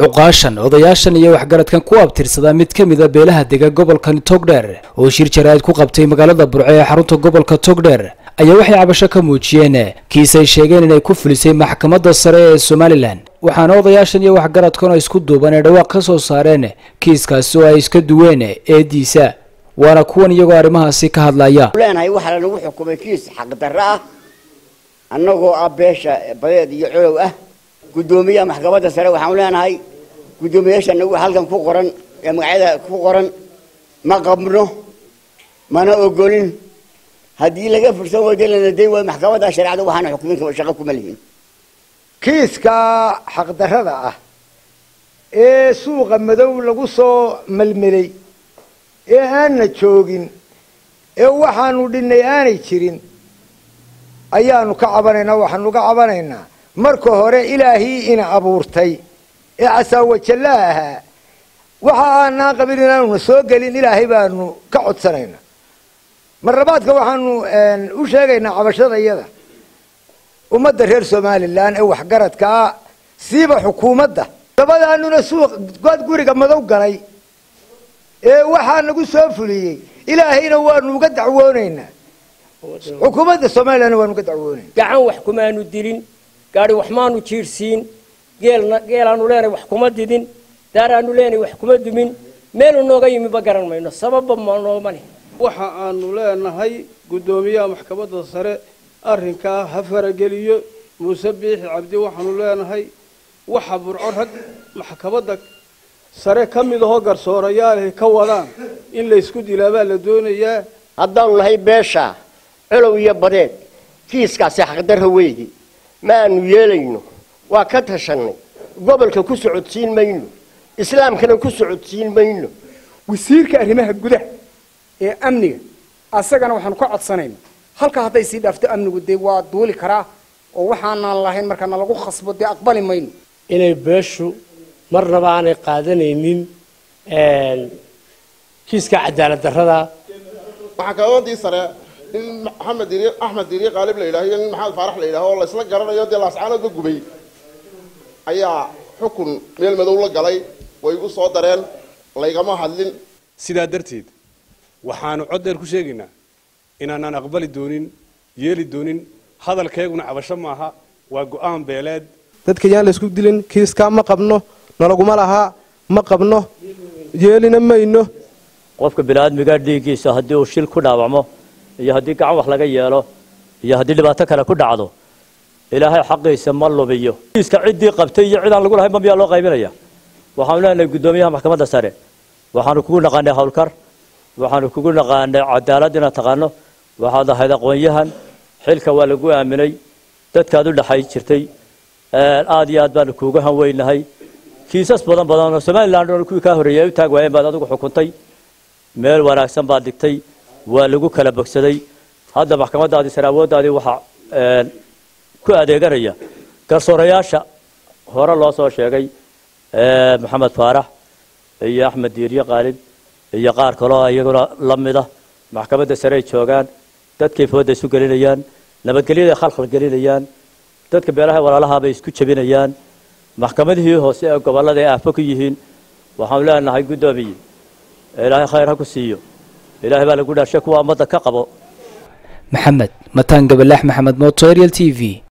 cuqaashan odayaashan iyo waxgaradkan ku abtirsadaa mid ka mida beelaha dega gobolkan togdheer oo shir jaraa'id ku qabtay magaalada burco ee xarunta gobolka togdheer ayaa waxay cabasho ka muujiyeen kiis ay sheegeen inay ku fulisay maxkamadda sare ee somalilan waxaana odayaashan iyo waxgaradkan oo isku duuban ee dhawaaq ka soo saareen kiiskaasi oo ay iska duween eediisa waana kuwan iyagoo arrimahaasi ka hadlaya leenahay waxaa lanagu xukumay kiis xaqdarro ah annagoo ah beesha badeed iyo colow ah guddoomiyaha maxkamadda sare waxaanu leenahay guddoomiyaasha nagu halkan ku qoran ee magacyada ku qoran ma qabno mana ogolin haddii laga fursan weydo lana dayn waayo maxkamadda shareecada waxaana xukumin shaqo kuma lihin kiiska xaqdarrada ah ee suuqa madow lagu soo melmelay ee aanna joogin ee waxaanu dhinnay aanay jirin ayaanu ka cabanaynaa waxaanu ka cabanaynaa marka hore ilaahii ina abuurtay ee casaawajallaha ahaa waxa aanaan qabin inaanuna soo gelin ilaahay baanu ka codsanaynaa marlabaadka waxaanu u sheegaynaa cabashada iyada ummadda reer somalilan ee waxgaradkaa siiba xukuumadda dabadaanuna suuq god guriga madow galay ee waxaa nagu soo fuliyey ilaahayna waanu uga dacwoonaynaa xukuumadda somalilanna waanu uga dacwoonayna gacan wax kumaanu dilin gaari wax maanu jiirhsiin geelna geelaanu leenahay wax kuma didin daaraanu leenahay wax kuma dumin meelu nooga yimi ba garan mayno sababba ma nooma leh waxa aanu leenahay guddoomiyaha maxkamadda sare arrinkaa ha farageliyo muuse biixi cabdi waxaanu leenahay waxa burco rag maxkamadda sare ka mid ahoo garsoorayaalahay ka wadaan in laysku dilaa baa la doonayaa haddaanu nahay beesha colow iyo badeed kiiskaasi xaqdarra weydi ma aanu yeelayno waa ka tashannay gobolka ku socodsiin mayno islaamkana ku socodsiin mayno wasiirka arrimaha gudaha ee amniga asagana waxaanu ka codsanayna halka hadday sii dhaafto amnigu dee waa duuli karaa oo waxaanaan lahayn markaana lagu khasbo dee aqbali mayno inay beeshu marnaba aanay qaadanaynin kiiska cadaalad darrada waxaa kaloodantii sare in maxamed diri axmed diri qaalib la yidhaho iyo nin maxamed faarax la yidhaho oo laysla garanayo dee laascaanood ka gubay ayaa xukun meel madow la galay way igu soo dareen laygama hadlin sidaa darteed waxaanu cod dheer ku sheegaynaa inaanaan aqbali doonin yeeli doonin hadalkeeguna cabasho maaha waa go'aan beeleed dadka yaan laysku dilin kiiskaa ma qabno nalaguma lahaa ma qabno yeelina mayno qofka biniaadmiga dhiiggiisa haddii uu shil ku dhaawacmo iyo haddii gacan wax laga yeelo iyo haddii dhibaato kale ku dhacdo ilaahay xaqiisa ma lubiyo kiiska ciddii qabtay iyo cid aan lagu lahayn ba miyaa loo qaybinaya waxaanu leenahay guddoomiyaha maxkamadda sare waxaanu kugu naqaanay howlkar waxaanu kugu naqaanay cadaalad inaad taqaano waxaad ahayd aqoon-yahan xilka waa lagu aaminay dadkaad u dhexay jirtay aad iyo aad baanu kuuga hanweynahay kiisas badan badan oo somaliland oo kuwii kaa horreeyay ay u taag waayeen baad adigu xukuntay meel wanaagsan baad dhigtay waa lagu kala bogsaday hadda maxkamaddaadii sare awooddaadii waxaa ku adeeganaya garsoorayaasha hore loo soo sheegay maxamed faarax iyo axmed diiriye qaalib iyo qaar kaloo iyaguna la mida maxkamadda sare ay joogaan dadkay fooda isu gelinayaan nabadgelyaday khalkhal gelinayaan dadka beelaha walaalahaabay isku jebinayaan maxkamadihii hoose ee gobollada ay aafo ku yihiin waxaanu leenahay guddoomiye ilaahay khayr ha ku siiyo ilaahay baa lagu dhaashay kuwa ummadda ka qabo maxamed mataan gabalaax maxamed mooto ariel t v